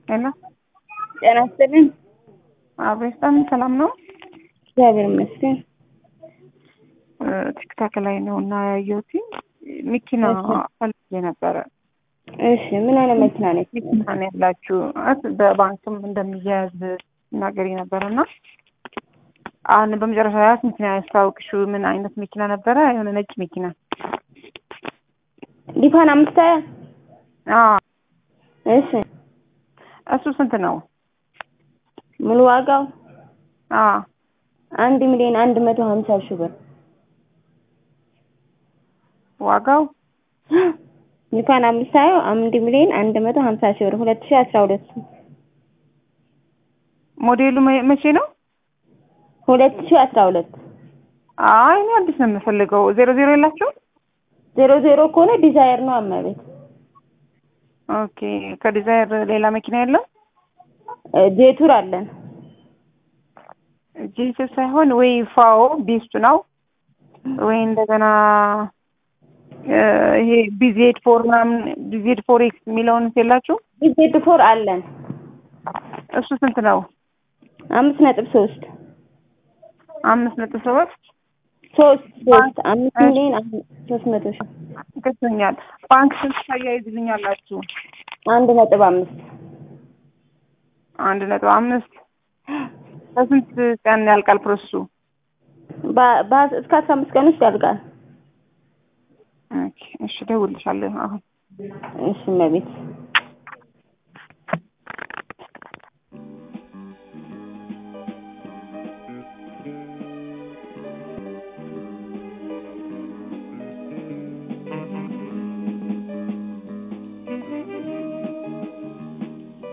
ሄሎ ጤና ይስጥልኝ። አብሬስታን ሰላም ነው? እግዚአብሔር ይመስገን። ቲክታክ ላይ ነው እና ያየሁት መኪና ፈልጌ ነበረ። እሺ ምን አይነት መኪና ነች? መኪና ነው ያላችሁ? እስ በባንክም እንደሚያያዝ ናገሪ ነበረ እና አሁን በመጨረሻ ያስ መኪና ያስታውቅሽው ምን አይነት መኪና ነበረ? የሆነ ነጭ መኪና ሊፋን አምስት ሀያ አዎ። እሺ እሱ ስንት ነው? ሙሉ ዋጋው አዎ አንድ ሚሊዮን አንድ መቶ ሀምሳ ሺህ ብር ዋጋው ሊፋን አምስት ሀያ አንድ ሚሊዮን አንድ መቶ ሀምሳ ሺህ ብር ሁለት ሺህ አስራ ሁለት ሞዴሉ መ- መቼ ነው? ሁለት ሺህ አስራ ሁለት አይ እኔ አዲስ ነው የምፈልገው። ዜሮ ዜሮ የላቸው? ዜሮ ዜሮ ከሆነ ዲዛይር ነው አመቤት ኦኬ ከዲዛይር ሌላ መኪና የለም? ጄቱር አለን ጂንስ ሳይሆን ወይ ፋኦ ቤስቱ ነው ወይ እንደገና እ ይሄ ቢዜድ ፎር ምናምን ቢዜድ ፎር ኤክስ የሚለውን የላችሁ? ጄት ፎር አለን እሱ ስንት ነው? አምስት ነጥብ ሶስት አምስት ነጥብ ሰባት ሶስት ሶስት አምስት ሚሊዮን አንድ- ሶስት መቶ ሺህ ገብቶኛል። ባንክ ስንት ታያይዝልኛላችሁ? አንድ ነጥብ አምስት አንድ ነጥብ አምስት በስንት ቀን ያልቃል ፕሮሰሱ? በ- በ- እስከ አስራ አምስት ቀን ውስጥ ያልቃል። ኦኬ እሺ፣ እደውልልሻለሁ አሁን እሺ እመቤት